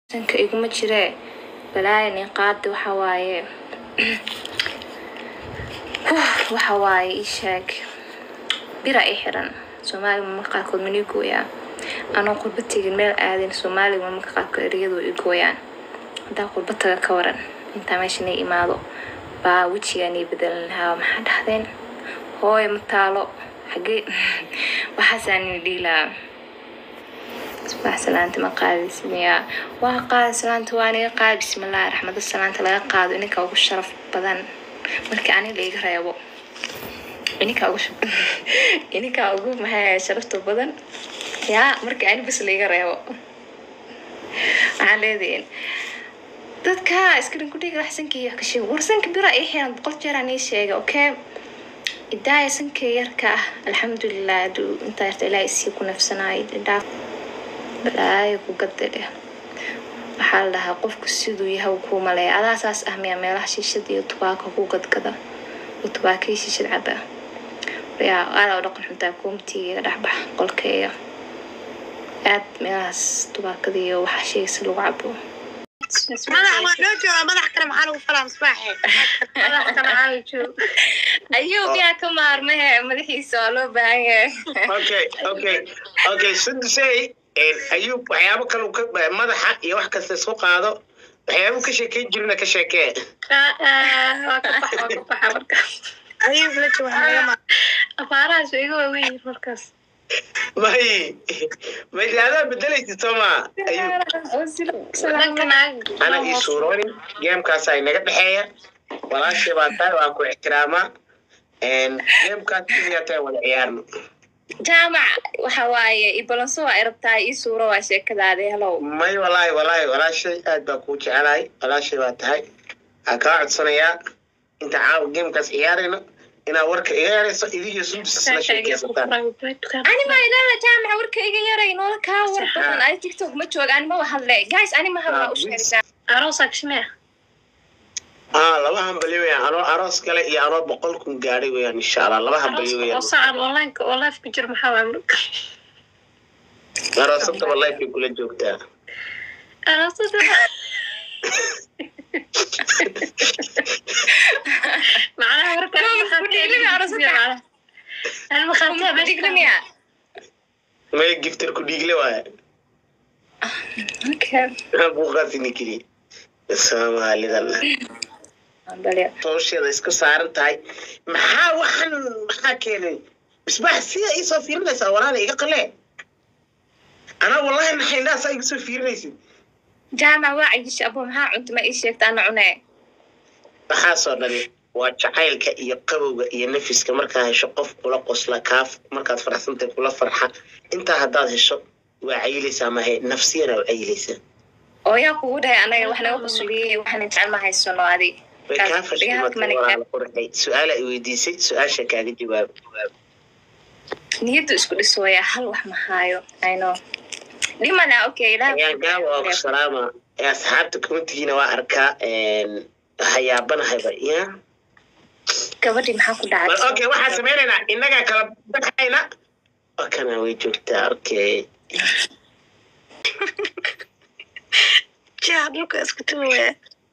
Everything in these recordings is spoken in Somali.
sanka iguma jiree balaayan ii qaadi waxa waaye waxa waaye ii sheeg bira ii xiran soomaaliga marmarka qaarkood mana ii gooyaa anoo qurba tegin meel aadin soomaaliga marmarka qaarkood ereyadu ii gooyaan haddaa qurba taga ka waran intaa meeshan ii imaado baa wejigaan ii bedelan lahaa maxaa dhahdeen hooy ma taalo xagee waxaasaan ii dhihi lahaa subax salaanta ma qaadis miyaa waa qaada salaanta waa niga qaada bismillaahi raxmada salaanta laga qaado ininka ugu sharaf badan markii ani laiga reebo ininka ugu ininka ugu maxay sharafta badan yaa markii ani bas laiga reebo waxaan leedahin dadka iskarin ku dhiga sanka iyo kashe war sanka bira ii xiran boqol jeer aan ii sheegay okay idaaya sanka yarka ah alxamdulilah haduu intaa yarta ilaaha isii ku nafsanaay dhaaf balaayo ku gadadhe waxaa la dhahaa qofku siduu yahay kuu maleeya adaa saas ah miyaa meelaha shiishada iyo tubaaka ku gadgada oo tubaakii shiishad caba yaa aadaa u dhaqan xuntaa koomtiga dhexbax qolkeeya aad meelahaas tubaakada iyo waxa sheegaysa lagu cabo madax waa noo jooga madax kale maxaa lagu falaa misbaaxe madax kale maxaa lagu jooga ayuu miyaa ka maarmahe madaxiisa waa loo baahan yahay okay okay okay sudusey ayuub waxyaabo kale uu ka madaxa iyo wax kasta isku qaado waxyaabuu ka sheekeyn jirina ka sheekee waa ka bax waa ka baxa marka ayuu la jooga naga ma afaarahaas way iga waaweyn markaas may maylaadaa bedelaysa sooma ayuub dhanka naag ana ii suuroonin geemkaas ay naga dhexeeya walaashay baa tahay waa ku ixtiraamaa geemkaas keliya tahay wada ciyaarno jaamac waxa waaye ibalanso waa irabtaa ii suuro waa sheekadaadi helow may walaahi walaahi walaashay aad baa kuu jecelahay walaashay baa tahay waxaa kaa codsanayaa inta caawa geemkaas ciyaarayno inaad warka iga yarayso idigiyo sundus isla sheekeysataan ani ma ilala jaamaca warka iga yaray noola kaa war badan ani tiktok ma jooga ani ma hadle guys ani ma hadla u sheegtaa aroosaa kishmee aa laba hambali weyaan anoo aroos kale iyo anoo boqol kun gaadhay weyaan insha allah laba hambali oo weyaan sacan onlineka oo life ku jira maxaa waay marka aroosataba life bay kula joogtaa aroosada macnaha warka digdamiya may giftar ku dhiigle waaya okay buuqaasini keliya soomaalidan hawsheeda isku saaran tahay maxaa waxan maxaa keenay misbaax sida iisoo fiirinaysaa walaala iga qalee anaa wallahi naxaynaasaa iga soo fiirinaysid jaamac waa cayish abo maxaa cunta ma ii sheegta ana cunee waxaasoo dhani waa jacaylka iyo qabowga iyo nafiska markaa hesho qof kula qosla kaaf markaad faraxsantahay kula farxa intaa haddaad hesho waa cayilaysaa mahe nafsiyana waa cayilaysaa oo yaa kugu dhahay anaga wax naga qusuliyey waxaan jecel ma haysano adi way kaa fashimatay walaala qurxay su-aala i weydiisay su-aasha kaaga jawaab niyaddu isku dhisooya hal wax ma haayo ayno dhimana okay ayaan gaaba waa ku salaama ee asxaabta communitigiina waa arkaa hayaabanahyba ya gabadhii maxaa ku bal dhacay okay waxaan sameynaynaa innagaa kala baxayna okana way joogtaa okay jaa dhulka isku tumaya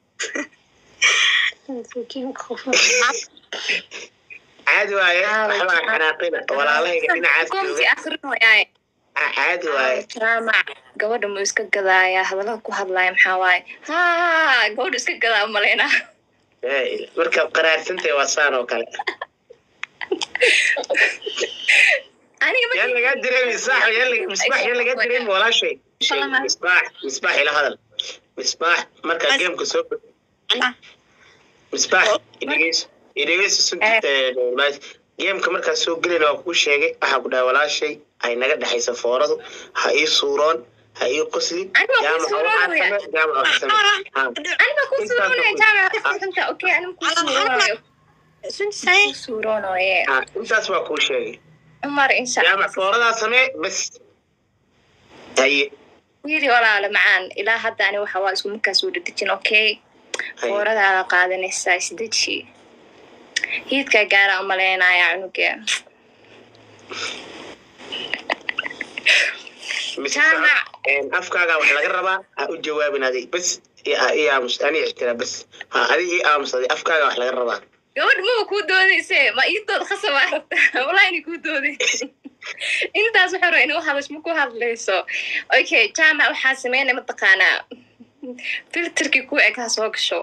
caadi waaye waxbaa xanaaqina walaalahayga dhinacaas komti jooga akrinooyaaye Ah, caadi waaye jaamac gabadha mu iska gadaaya hadallada ku hadlaaya maxaa waaye ha gabadha iska gadaa maleyna Ee, markaad qaraarsantahay waa saan oo kale aniga yaa ma lagaa direemi misbaax yaa laga- misbaax yaa lagaa direemi walaashay Shay, misbaax misbaax ila hadal misbaax markaa geemka soo misbaax idhegeyso idhegeyso sugta geemka markaa soo gelayna waa kuu sheegay waxaa ku dhahay walaashay ay naga dhexaysa fooradu ha ii suuroon ha ii qoslin Aniga waa kuu jaamaca waxaa suuroonaya. same jaamaca waxaa same Ha. aniga ku suuroonaya jaamac xanta okay aniga ku suuroonayo suntisay ku suuroonaye Ha, intaas waa kuu sheegay cumar insha allah jaamac fooradaa samee bas haye wiili walaala macaan ilaa hadda ani waxa waa isku markaas wada dejin okay haye fooradaada qaadanaysaa isdeji hiidkaa gaara umaleynaya cunuga mise Jaamac. socod Een, afkaaga wax laga rabaa ha u jawaabin adig bes i i aamus ani ixtiraam bes ha adig i aamus adig afkaaga wax laga rabaa gabadh maba kuu doodayse ma ii dood khasabaa rabtaa walaa inay kuu dooday intaas waxaa raba inuu hadlash ma ku hadlayso okay jaamac waxaa sameynaya mataqaanaa filterkii ku eg ha soo gasho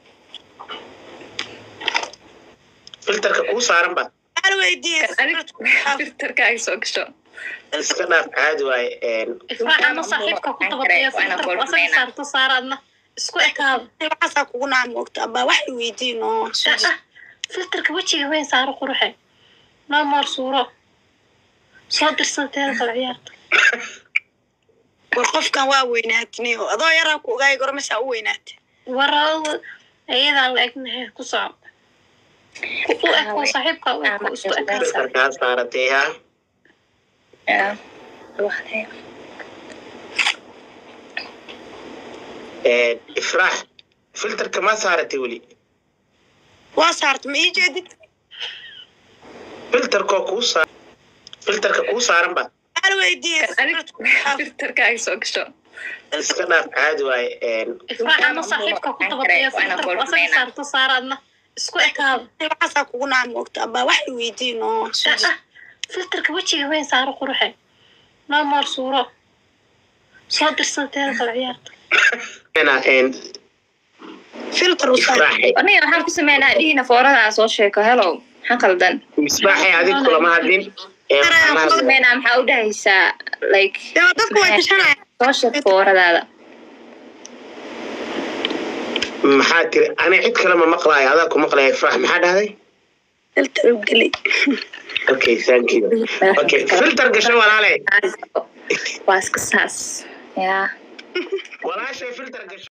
filterka kuu saaran ba Hal weydiiye. adig filterka ay soo gasho iska dhaaf caadi waaye Een, ifraacana saaxiibka ku dabadeeya filterka asaga saarto saaraadna isku ekaada Waxaasaa kugu naa moogta abaa wax i weydiin oo Ah, filterka wejiga weyn saaro quruxe noo moor suuro soo dirsanteeda kala ciyaarta war qofkan waa weynaatini oo adoo yaraa ku ogaay gormasaa u weynaatay warada iyadaan la egnahay ku soco u eko saaxiibka u eko isku ekaada filterka ha saaratay ha Een, ifraax filterka ma saaratay weli waa saarta ma ii jeedid filterkoo kuu saa filterka kuu saaran ba hal weydiiye. adig filterka ay soo gasho iska dhaaf caadi waaye Een, ifraacana saaxiibka ku dabadeeya filterka asaga saarto saaraadna isku ekaada Waxaasaa kugu naa moogta abaa wax i weydiin oo Ah, filterka wejiga weyn saaro quruxe noo moor suuro soo dirsanteeda kala ciyaarta ena, een, filter u saar. ifraaxay aniga waxaan ku sameynaa dhihina fooradaa soo sheeko hello maxaa qaldan misbaaxay adig kulama hadlin Een, waxaan ku hadlay- sameynaa maxaa u dhahaysaa like Dee dadku way gashanayaan. soo sheeg fooradaada maxaa tiri ani cid kale ma maqlaayo adaa ku maqlaya ifraax maxaa dhahday Filter u geli. okay thank you okay filter gasho walaale waa iska saas yaa walaashay filter gasho